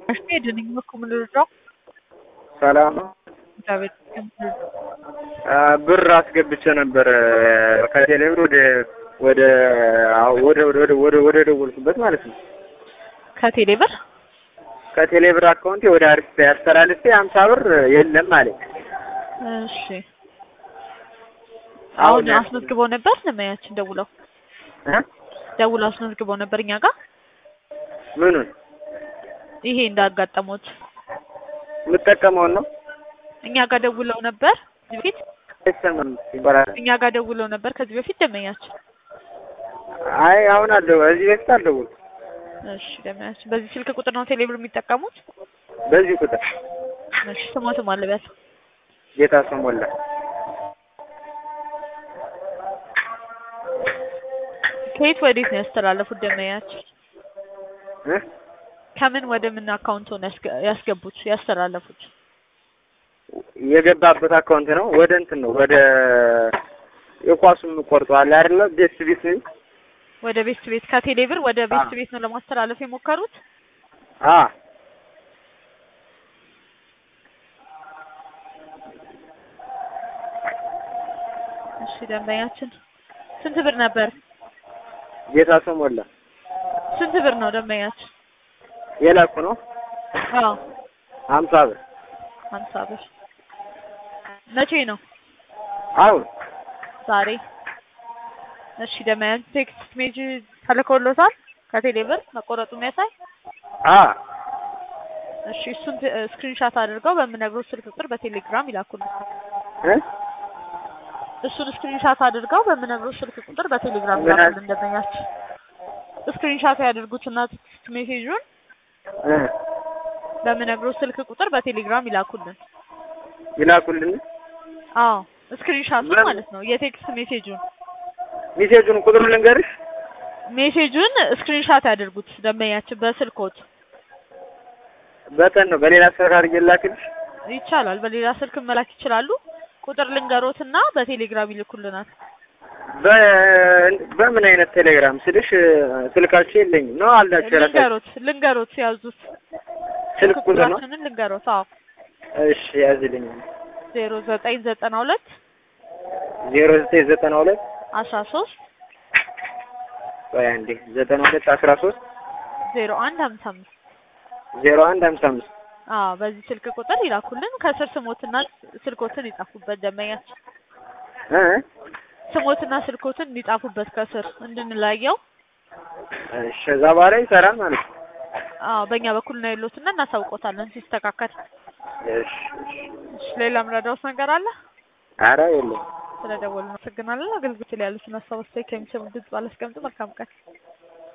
እሺ ድንኝ እኮ ምን ልርዳው? ሰላም ነው። እግዚአብሔር ይመስገን። አ፣ ብር አስገብቼ ነበር ከቴሌብር ወደ ወደ አዎ፣ ወደ ወደ ወደ ወደ ወደ ደወልኩበት ማለት ነው። ከቴሌ ብር ከቴሌብር አካውንቴ ወደ አሪፍ አስተላልፌ ሀምሳ ብር የለም አለኝ። እሺ አሁን አሁን ያ- አስመዝግበው ነበር ለማያችን ደውለው እ? ደውለው አስመዝግበው ነበር እኛ ጋር ምኑን ይሄ እንዳጋጠሙት የምጠቀመውን ነው እኛ ጋር ደውለው ነበር ከዚህ በፊት አይሰማም ይባላል። እኛ ጋር ደውለው ነበር ከዚህ በፊት ደመኛችን አይ አሁን አልደው እዚህ በፊት አልደወልኩም። እሺ ደመኛችን በዚህ ስልክ ቁጥር ነው ቴሌብር የሚጠቀሙት በዚህ ቁጥር እሺ ስሞትም አለበት ጌታ ሰው ሞላ ከየት ወዴት ነው ያስተላለፉት ደመኛችን እ? ከምን ወደ ምን አካውንት ሆነ ያስገ- ያስገቡት ያስተላለፉት የገባበት አካውንት ነው። ወደ እንትን ነው ወደ የኳሱም ቆርጠዋል አይደለ? ቤት ቤት ነኝ። ወደ ቤስት ቤት ከቴሌ ብር ወደ ቤስት አዎ። ቤት ነው ለማስተላለፍ የሞከሩት አ እሺ ደንበኛችን ስንት ብር ነበር ጌታ ሰው ሞላ ስንት ብር ነው ደንበኛችን የላኩ ነው አዎ ሀምሳ ብር ሀምሳ ብር መቼ ነው አሁን ዛሬ እሺ ደንበኛችን ቴክስት ሜጅ ተልኮሎታል ከቴሌ ብር መቆረጡ የሚያሳይ አ እሺ እሱን ስክሪንሻት አድርገው በምነግሮት ስልክ ቁጥር በቴሌግራም ይላኩልን እ እሱን ስክሪንሻት አድርገው በምነግሮት ስልክ ቁጥር በቴሌግራም ምን አለ? ይላኩልን ደንበኛችን ስክሪንሻት ያድርጉትና ቴክስት ሜሴጁን እ በምነግሮት ስልክ ቁጥር በቴሌግራም ይላኩልን ይላኩልን አዎ ስክሪንሻቱን ምን? ማለት ነው የቴክስት ሜሴጁን ሚሴጁን ቁጥሩን ልንገርሽ ሜሴጁን ስክሪንሻት ያድርጉት ደንበኛችን በስልኮት በቀን ነው በሌላ ስልክ አድርጌ ላክልሽ ይቻላል በሌላ ስልክ መላክ ይችላሉ ቁጥር ልንገሮትና በቴሌግራም ይልኩልናል በ- በምን አይነት ቴሌግራም ስልሽ ስልካችሁ የለኝም ነው አላችሁ የራሳችሁ ልንገሮት ልንገሮት ያዙት ስልክ ቁጥር ነው ቁጥራችንን ልንገሮት አዎ እሺ ያዝልኝ ዜሮ ዘጠኝ ዘጠና ሁለት ዜሮ ዘጠኝ ዘጠና ሁለት አስራ ሶስት ቆይ አንዴ ዘጠና ሁለት አስራ ሶስት ዜሮ አንድ ሀምሳ አምስት ዜሮ አንድ ሀምሳ አምስት አዎ በዚህ ስልክ ቁጥር ይላኩልን ከስር ስሞትና ስልኮትን ይጻፉበት ደንበኛችን እ ስሞትና ስልኮትን እንዲጻፉበት ከስር እንድንለየው እሺ እዛ በኋላ ይሰራል ማለት ነው አዎ በእኛ በኩል ነው ያሉትና እናሳውቆታለን ሲስተካከል እሺ እሺ እሺ ሌላ ምረዳውስ ነገር አለ ኧረ የለም ስለደወሉ እናመሰግናለን አገልግሎት ላይ ያሉትን ሀሳብ አስተያየት ከሚሰሙ ድምጽ ባላስቀምጡ መልካም ቀን